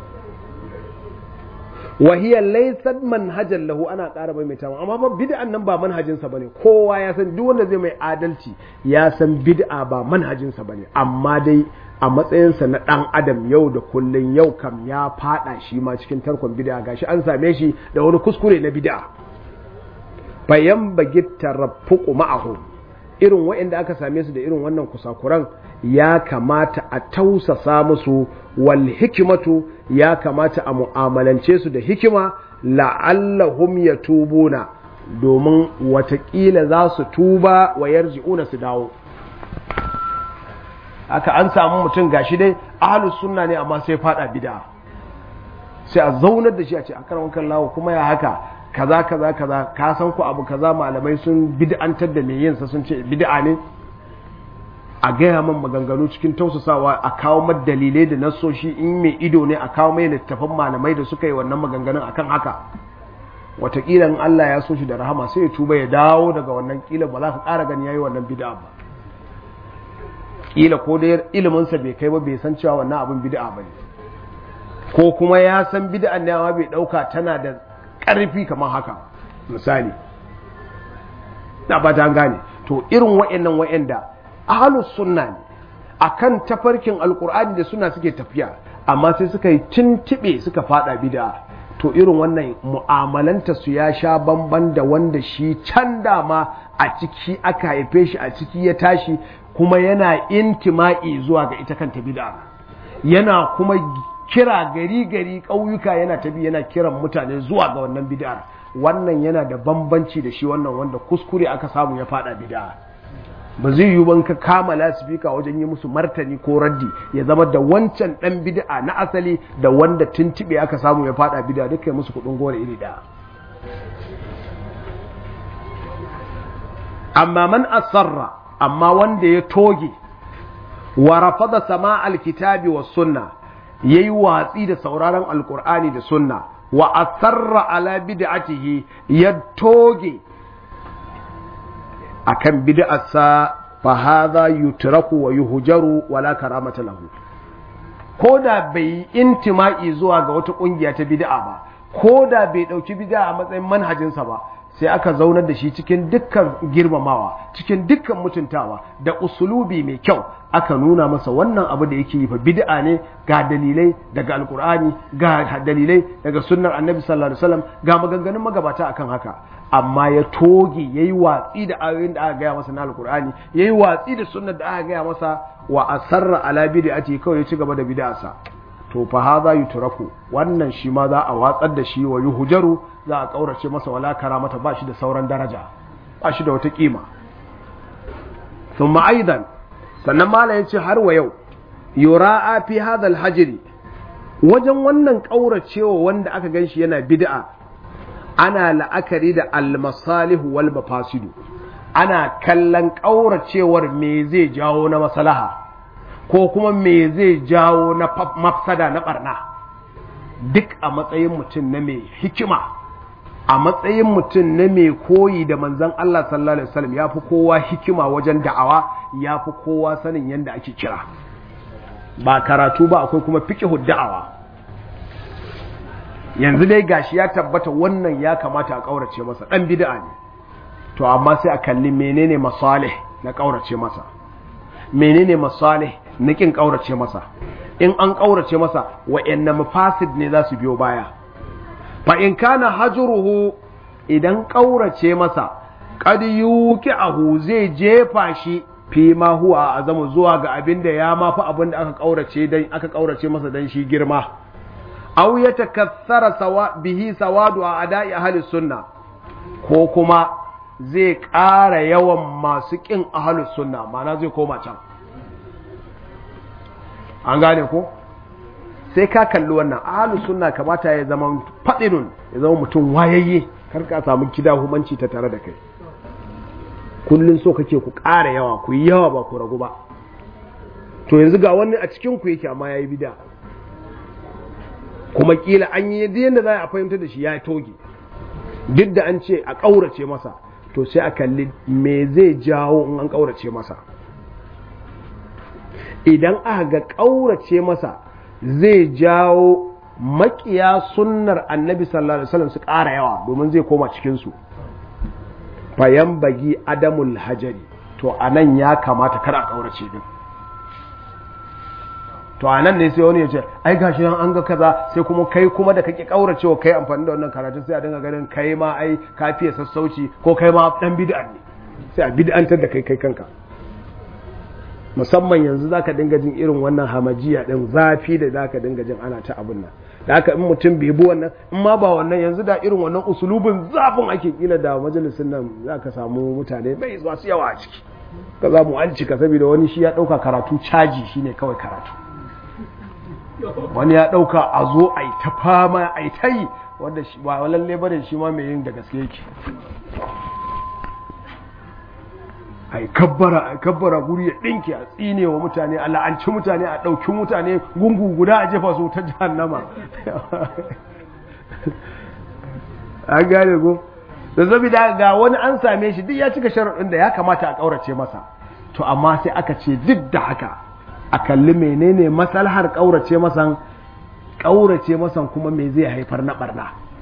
wahiyar laisar manhajar lahu ana ƙara mai mai amma ba bid'an nan ba manhajinsa bane kowa ya san duk wanda zai mai adalci ya san bid'a ba manhajinsa bane amma dai a matsayinsa na ɗan adam yau da kullun yau kam ya fada shi ma cikin tarkon bid'a gashi an same shi da wani kuskure na bid'a bayan bagi taraffuqu ma'ahu irin waɗanda aka same su da irin wannan kusakuran ya kamata a tausasa musu wal hikimatu ya kamata a mu'amalance su da hikima la'allahum yatubuna domin watakila za su tuba wa yarji'una su dawo aka an samu mutum gashi dai ahlus sunna ne amma sai fada bid'a sai a zaunar da shi a ce a karan kallawo kuma ya haka kaza kaza kaza ka san ku abu kaza malamai sun bid'antar da mai yin sa sun ce bid'a ne a gaya man maganganu cikin tausasawa a kawo mai dalilai da nasoshi in mai ido ne a kawo mai littafan malamai da suka yi wannan maganganun akan haka watakila in Allah ya so shi da rahama sai ya tuba ya dawo daga wannan kila ba za ka ƙara gani yayi wannan bid'a ba kila ko dai ilimin sa bai kai ba bai san cewa wannan abin bid'a bane ko kuma ya san bid'an ne amma bai dauka tana da ƙarfi kamar haka misali na ba ta gane to irin wa'annan wa'anda ahlus sunna ne akan tafarkin alkur'ani da suna suke tafiya amma sai suka yi tintibe suka fada bid'a to irin wannan mu'amalanta su ya sha bamban da wanda shi can dama a ciki aka haife shi a ciki ya tashi kuma yana intima'i zuwa ga ita kanta bid'a yana kuma kira gari gari ƙauyuka yana tabi yana kiran mutane zuwa ga wannan bid'ar wannan yana da bambanci da shi wannan wanda kuskure aka samu ya fada bid'a ba zai yiwu ban ka kama lasifika wajen yi musu martani ko raddi ya zama da wancan dan bid'a na asali da wanda tuntube aka samu ya fada bid'a duka musu kudin gore iri daya amma man asarra amma wanda ya toge wa rafada sama alkitabi was sunna yayi watsi da sauraron alqur'ani da sunna wa asarra ala bid'atihi ya toge akan bid'arsa fa hadha yutraku wa yuhjaru wala karamata lahu ko da bai intima'i zuwa ga wata kungiya ta bid'a ba ko da bai dauki bid'a a matsayin manhajinsa ba sai aka zaunar da shi cikin dukkan girmamawa cikin dukkan mutuntawa da usulubi mai kyau aka nuna masa wannan abu da yake yi fa bid'a ne ga dalilai daga alkur'ani ga dalilai daga sunnar annabi sallallahu alaihi wasallam ga maganganun magabata akan haka amma ya toge yayi watsi da ayoyin da aka gaya masa na alkur'ani yayi watsi da sunnar da aka gaya masa wa asarra ala bid'ati kawai ya ci gaba da bid'arsa to fa hadha yutraku wannan shi ma za a watsar da shi wa yuhjaru za a kaurace masa wala karamata ba shi da sauran daraja ba shi da wata kima thumma aidan sannan mala yace har wa yau yura'a fi hadha alhajri wajen wannan kauracewa wanda aka ganshi yana bid'a ana la'akari da almasalihu wal mafasidu ana kallon kauracewar me zai jawo na maslaha ko kuma me zai jawo na mafsada na barna duk a matsayin mutum na mai hikima a matsayin mutum na mai koyi da manzan Allah sallallahu alaihi wasallam ya fi kowa hikima wajen da'awa ya fi kowa sanin yadda ake kira ba karatu ba akwai kuma fiqhu da'awa yanzu dai gashi ya tabbata wannan ya kamata a kaurace masa dan bid'a ne to amma sai a kalli menene masalih na kaurace masa menene masalih na kin kaurace masa in an kaurace masa wa'anne mafasid ne za su biyo baya fa in kana hajruhu idan kaurace masa qad yuqi'ahu zai jefa shi fi ma huwa azamu zuwa ga abin da ya mafi abin da aka kaurace dan aka kaurace masa dan shi girma aw yatakassara sawa bihi sawadu a adai ahli sunna ko kuma zai ƙara yawan masu ƙin ahli sunna ma'ana zai koma can an gane ko sai ka kalli wannan ahli sunna kamata ya zama fadinun ya zama mutum wayayye kar ka samu kida humanci ta tare da kai kullun so kake ku ƙara yawa ku yi yawa ba ku ragu ba to yanzu ga wani a cikin ku yake amma yayi bid'a kuma kila an yi yadda za a fahimta da shi ya toge duk da an ce a ƙaurace masa to sai a kalli me zai jawo in an ƙaurace masa idan aka ga ƙaurace masa zai jawo makiya sunnar annabi sallallahu alaihi wasallam su ƙara yawa domin zai koma cikinsu fayan bagi adamul hajari to anan ya kamata kar a ƙaurace din to a nan ne sai wani ya ce ai gashi nan an ga kaza sai kuma kai kuma da kake kauracewa kai amfani da wannan karatun sai a dinga ganin kai ma ai ka fiye sassauci ko kai ma dan bid'a ne sai a bid'antar da kai kai kanka musamman yanzu zaka dinga jin irin wannan hamajiya din zafi da zaka dinga jin ana ta abun nan da haka in mutum bai bi wannan in ma ba wannan yanzu da irin wannan usulubin zafin ake kila da majalisin nan zaka samu mutane bai zuwa su yawa a ciki ka za mu an cika saboda wani shi ya dauka karatu caji shine kawai karatu wani ya ɗauka a zo a yi ta fama a yi ta yi wanda ba lalle ba da shi ma mai yin da gaske yake a yi kabbara a kabbara guri ya ɗinke a tsine wa mutane a la'anci mutane a ɗauki mutane gungu guda a jefa su ta jahannama an gane ko da zabi da ga wani an same shi duk ya cika sharaɗin da ya kamata a ƙaurace masa to amma sai aka ce duk da haka a kalli menene masalhar ƙaurace masan ƙaurace masan kuma me zai haifar na barna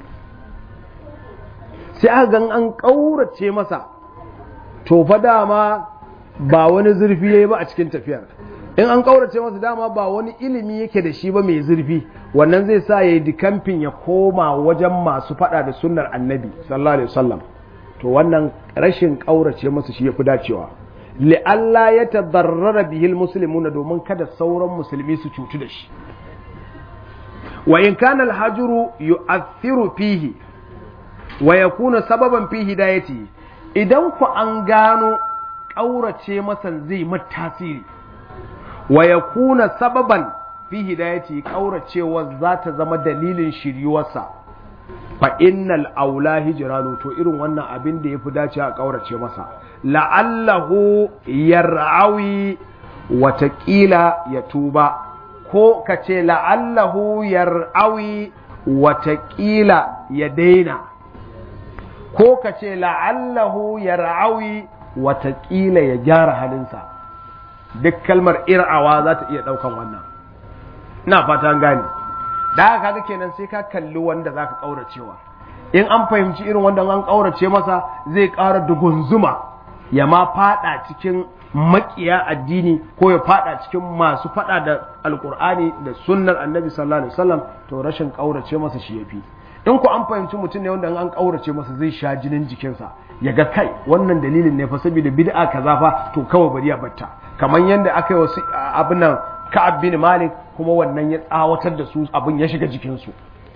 sai aka gan an ƙaurace masa to fa dama ba wani zurfi yayi ba a cikin tafiyar in an ƙaurace masa dama ba wani ilimi yake da shi ba mai zurfi wannan zai sa yayi dikamfin ya koma wajen masu faɗa da sunnar annabi sallallahu alaihi wasallam to wannan rashin ƙaurace masa shi yafi dacewa li'alla ya tadarrara bihil muslimuna domin kada sauran musulmi su cutu da shi wa in kana al-hajru yu'athiru fihi wa yakuna sababan fi hidayati idan ku an gano ƙaurace masa zai mata tasiri wa yakuna sababan fi hidayati ƙauracewa za ta zama dalilin shiryuwarsa fa innal aula hijranu to irin wannan abin da yafi dace a ƙaurace masa la'allahu yar'awi watakila ya tuba ko ka ce la'allahu yar'awi watakila ya daina ko ka ce la'allahu yar'awi watakila ya gyara halinsa duk kalmar ir'awa za ta iya ɗaukan wannan na fata gane da haka kaga kenan sai ka kalli wanda za ka ƙauracewa in an fahimci irin wanda an ƙaurace masa zai ƙara dugunzuma ya ma fada cikin makiya addini ko ya fada cikin masu fada da alkur'ani da sunnar annabi sallallahu alaihi wasallam to rashin kaurace masa shi yafi in ku an fahimci mutum ne wanda an kaurace masa zai sha jinin jikinsa ya ga kai wannan dalilin ne fa saboda bid'a kaza fa to kawai bari ya batta kamar yanda aka yi wasu abin nan Ka'ab bin Malik kuma wannan ya tsawatar da su abin ya shiga jikinsu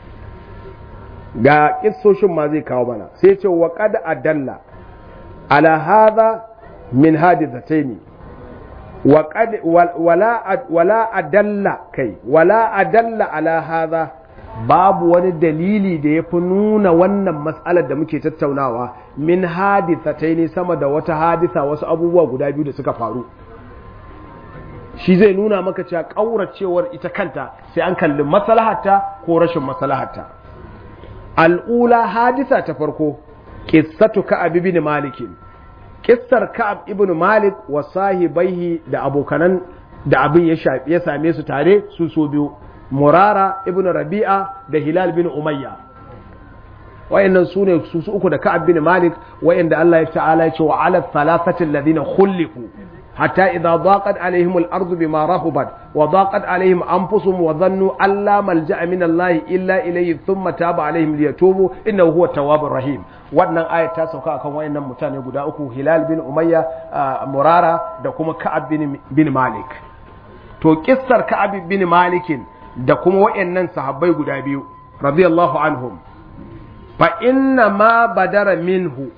ga kissoshin ma zai kawo mana sai ce wa qad adalla على هذا من حادثتين وقد ولا ولا أدل كي ولا أدل على هذا babu wani dalili da ya fi nuna wannan matsalar da muke tattaunawa min hadithatai ne sama da wata haditha wasu abubuwa guda biyu da suka faru shi zai nuna maka cewa ƙauracewar ita kanta sai an kalli maslahatta ko rashin maslahatta al'ula haditha ta farko qissatu ka'ab ibn malik kissar ka'ab ibn malik wa sahibaihi da abokanan da abin ya shafi ya same su tare su so biyu murara ibn rabi'a da hilal bin umayya wayannan su ne su uku da ka'ab bin malik wayanda Allah ya ta'ala ya ce wa ala thalathati alladhina khulifu حتى إذا ضاقت عليهم الأرض بما رحبت وضاقت عليهم أنفسهم وظنوا أن لا ملجأ من الله إلا إليه ثم تاب عليهم ليتوبوا إنه هو التواب الرحيم wannan aya ta sauka akan wayannan mutane guda uku Hilal bin Umayya Murara da kuma Ka'ab bin, bin Malik to kissar Ka'ab bin Malik da kuma wayannan sahabbai guda biyu radiyallahu anhum fa inna ma badara minhu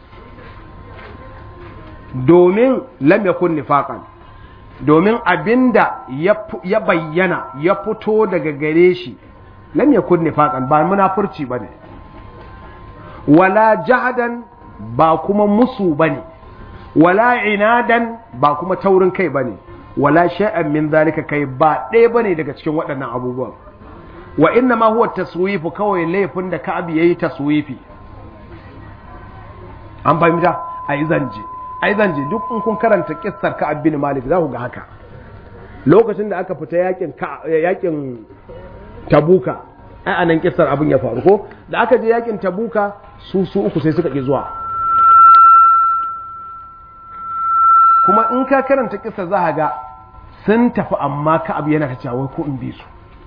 domin lam yakun nifaqan domin abinda ya bayyana ya fito daga gare shi lam yakun nifaqan ba munafurci bane wala jahadan ba kuma musu bane wala inadan ba kuma taurin kai bane wala shay'an min zalika kai ba ɗaya bane daga cikin waɗannan abubuwan wa inna ma huwa taswifu kawai laifin da Ka'ab yayi taswifi an fahimta ai zanje ai zan je duk in kun karanta kissar Ka'ab bin Malik za ku ga haka lokacin da aka fita yakin yakin Tabuka ai anan kissar abin ya faru ko da aka je yakin Tabuka su su uku sai suka ki zuwa kuma in ka karanta kissar za ka ga sun tafi amma Ka'ab yana ta cewa ko in bi su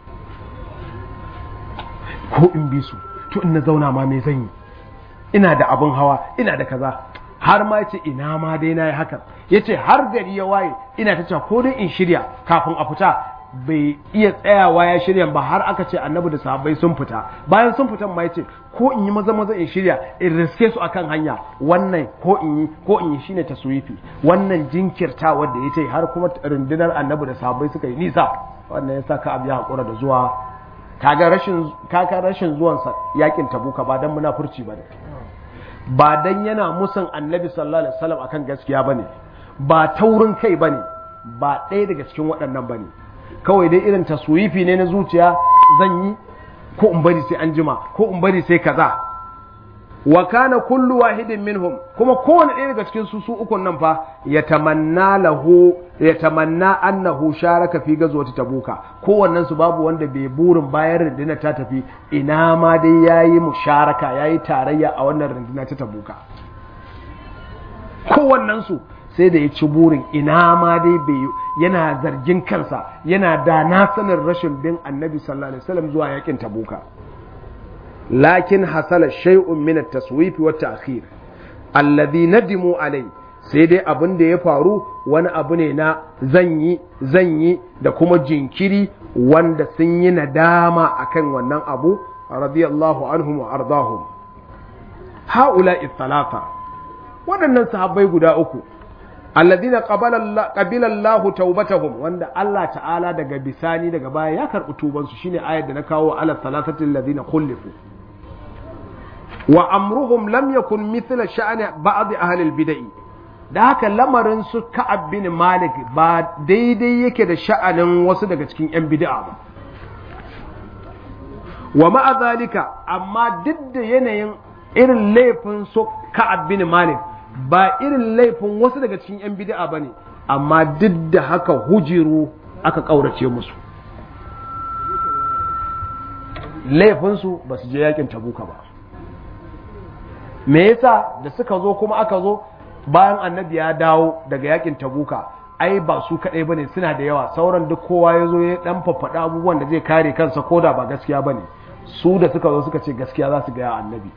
ko in bi su to in na zauna ma me zan yi ina da abin hawa ina da kaza har ma ce ina ma dai na yi hakan ya ce har gari ya waye ina ta cewa ko dai in shirya kafin a fita bai iya tsayawa ya shirya ba har aka ce annabi da sahabbai sun fita bayan sun fitan ma ya ce ko in yi maza maza in shirya in riske su akan hanya wannan ko in yi ko in yi shine taswifi wannan jinkirta wanda ya ce har kuma rundunar annabi da sahabbai suka yi nisa wannan ya sa ka abu ya hakura da zuwa kaga rashin kaga rashin zuwansa yakin tabuka ba dan munafurci ba ne ba dan yana musun annabi sallallahu alaihi wasallam akan gaskiya bane ba taurin kai bane ba ɗaya daga cikin waɗannan bane kawai dai irin taswifi ne na zuciya zan yi ko in bari sai an jima ko in bari sai kaza wa kana kullu wahidin minhum kuma kowane ɗaya daga cikin su su ukun nan fa yatamanna lahu yatamanna annahu sharaka fi gazwati tabuka kowannen su babu wanda bai burin bayan rundunar ta tafi ina ma dai yayi musharaka yayi tarayya a wannan runduna ta tabuka kowannen su sai da ya ci burin ina ma dai bai yana zargin kansa yana da na sanin rashin bin annabi sallallahu alaihi wasallam zuwa yakin tabuka lakin hasala shay'un min at-taswif wa at-ta'khir alladhi nadimu alai sai dai abin da ya faru wani abu ne na zan yi zan yi da kuma jinkiri wanda sun yi nadama akan wannan abu radiyallahu anhum wa ardahum haula thalatha waɗannan sahabbai guda uku alladhina qabala qabila Allah taubatahum wanda Allah ta'ala daga bisani daga baya ya karɓi tubansu shine ayar da na kawo ala thalathati alladhina khulifu wa amruhum lam yakun mithla sha'ani ba'd ahli al-bid'ah da haka lamarin su Ka'ab bin Malik ba daidai yake da sha'anin wasu daga cikin yan bid'a ba wa ma'a zalika amma duk da yanayin irin laifin su Ka'ab bin Malik ba irin laifin wasu daga cikin yan bid'a bane amma duk da haka hujiru aka kaurace musu laifinsu ba su je yakin tabuka ba me yasa da suka zo kuma aka zo bayan annabi ya dawo daga yakin tabuka ai ba su kadai bane suna da yawa sauran duk kowa ya zo ya dan faffaɗa abubuwan da zai kare kansa ko da ba gaskiya bane su da suka zo suka ce gaskiya za su ga annabi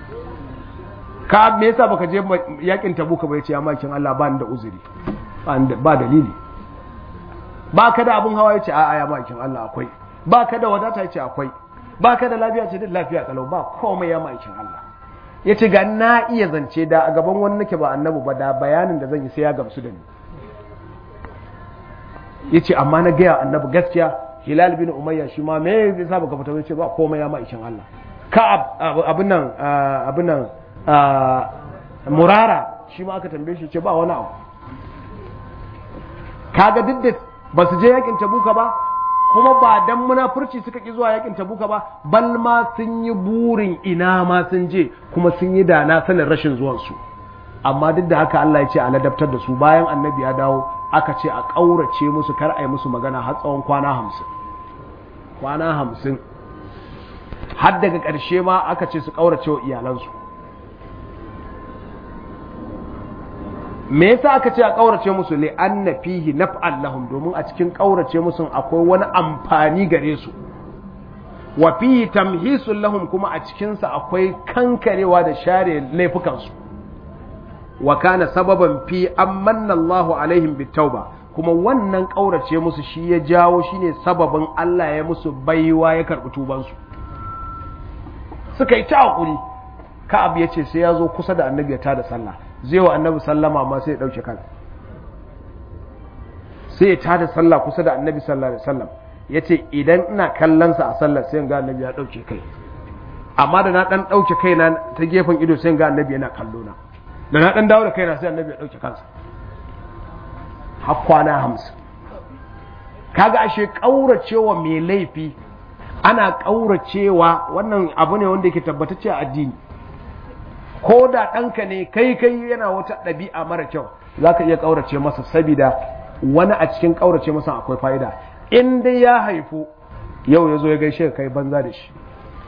ka me yasa baka je yakin tabuka ba yace ya makin Allah ba ni da uzuri ba dalili ba ka da abun hawa yace a'a ya makin Allah akwai ba ka da wadata yace akwai ba ka da lafiya ce duk lafiya kalau ba komai ya makin Allah ya ce ga na iya zance da a gaban wani nake ba annabu ba da bayanin da zan yi sai ya gamsu da ni ya ce amma na gaya annabi gaskiya hilal bin umayya shi ma me ya sa baka fita ce ba komai ya ma'aikin Allah ka abin nan abin nan murara shi ma aka tambaye shi ce ba wani abu kaga duk da ba su je yakin tabuka ba kuma ba dan munafurci suka ki zuwa yakin tabuka ba bal ma sun yi burin ina ma sun je kuma sun yi dana sanin rashin zuwansu amma duk da haka Allah ya ce a ladabtar da su bayan annabi ya dawo aka ce a ƙaurace musu kar a yi musu magana har tsawon kwana hamsin kwana hamsin har daga ƙarshe ma aka ce su ƙaurace wa iyalansu me yasa aka ce a kaurace musu li anna fihi naf'an lahum domin a cikin kaurace musu akwai wani amfani gare su wa fihi tamhisul lahum kuma a cikin sa akwai kankarewa da share laifukan su wa kana sababan fi amanna Allahu alaihim bitauba kuma wannan kaurace musu shi ya jawo shine sababin Allah ya musu baiwa ya karbi tuban su suka yi ta hakuri Ka'ab ya ce sai ya zo kusa da annabi ya tada sallah zai wa annabi sallama ma sai ya ɗauke kan sai ya tada sallah kusa da annabi sallallahu alaihi wasallam ya ce idan ina kallonsa a sallar sai ga annabi ya ɗauke kai amma da na ɗan ɗauke kaina ta gefen ido sai ga annabi yana kallo na da na ɗan dawo da kaina sai annabi ya ɗauke kansa har kwana hamsin kaga ashe ƙauracewa mai laifi ana ƙauracewa wannan abu ne wanda yake tabbatacce a addini ko da ɗanka ne kai kai yana wata ɗabi'a mara kyau za ka iya ƙaurace masa sabida wani a cikin ƙaurace masa akwai fa'ida in dai ya haifu yau ya zo ya gaishe kai banza da shi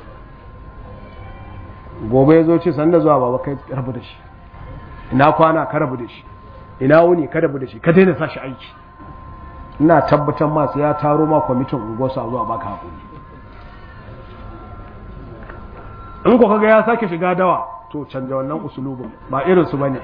gobe ya zo ce sanda zuwa baba kai rabu da shi ina kwana ka rabu da shi ina wuni ka rabu da shi ka daina sa shi aiki ina tabbatar masu ya taro ma kwamitin unguwarsa zuwa baka haƙuri in ko kaga ya sake shiga dawa to canja wannan usulubin ba irin su bane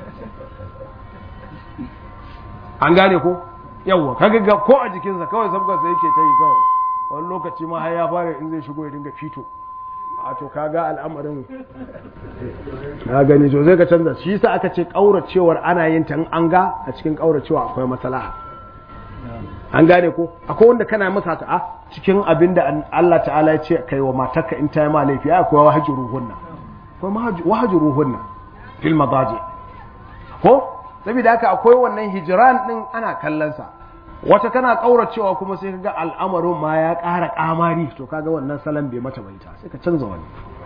an gane ko yawwa kaga ga ko a jikinsa kawai sabga sai yake ta yi kawai wani lokaci ma har ya fara in zai shigo ya dinga fito a to kaga al'amarin na gani to zai ka canza shi yasa aka ce kauracewar ana yin ta in an ga a cikin kauracewa akwai maslaha an gane ko akwai wanda kana masa ta a cikin abin da Allah ta'ala ya ce kai wa matarka in ta yi ma laifi akwai wahajuruhunna akwai wahajuruhunna fil madaji ko saboda haka akwai wannan hijiran din ana kallon sa wata kana kauracewa kuma sai kaga al'amarin ma ya ƙara kamari to kaga wannan salon bai mata baita sai ka canza wani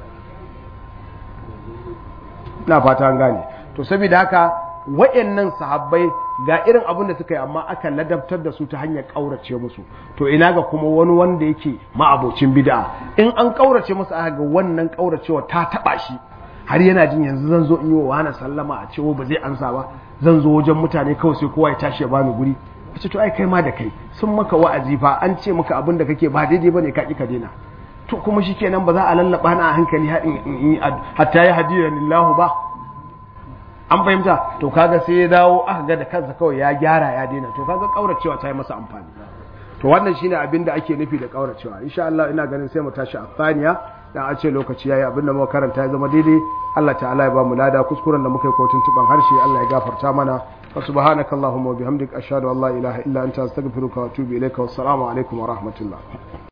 ina fata an gane to saboda haka wayannan sahabbai ga irin abin da suka yi amma aka ladabtar da su ta hanyar kaurace musu to ina ga kuma wani wanda yake ma'abocin bid'a in an kaurace musu aka ga wannan kauracewa ta taba shi har yana jin yanzu zan zo in yi wa wani sallama a cewa ba zai ansa ba zan zo wajen mutane kawai sai kowa ya tashi ya bani guri ce to ai kai ma da kai sun maka wa'azi fa an ce maka abin da kake ba daidai bane ka ki ka daina to kuma shikenan ba za a lallaba na a hankali hatta ya hadiya lillahu ba an fahimta to kaga sai ya dawo aka ga da kansa kawai ya gyara ya daina to kaga kauracewa ta yi masa amfani to wannan shine abin da ake nufi da kauracewa insha Allah ina ganin sai mu tashi a thaniya dan a ce lokaci yayi abin da muka karanta ya zama daidai Allah ta'ala ya ba mu lada kuskuren da muka yi ko tuntuban harshe Allah ya gafarta mana wa subhanakallahumma wa bihamdika ashhadu an la ilaha illa anta astaghfiruka wa atubu ilaika wassalamu alaikum wa rahmatullah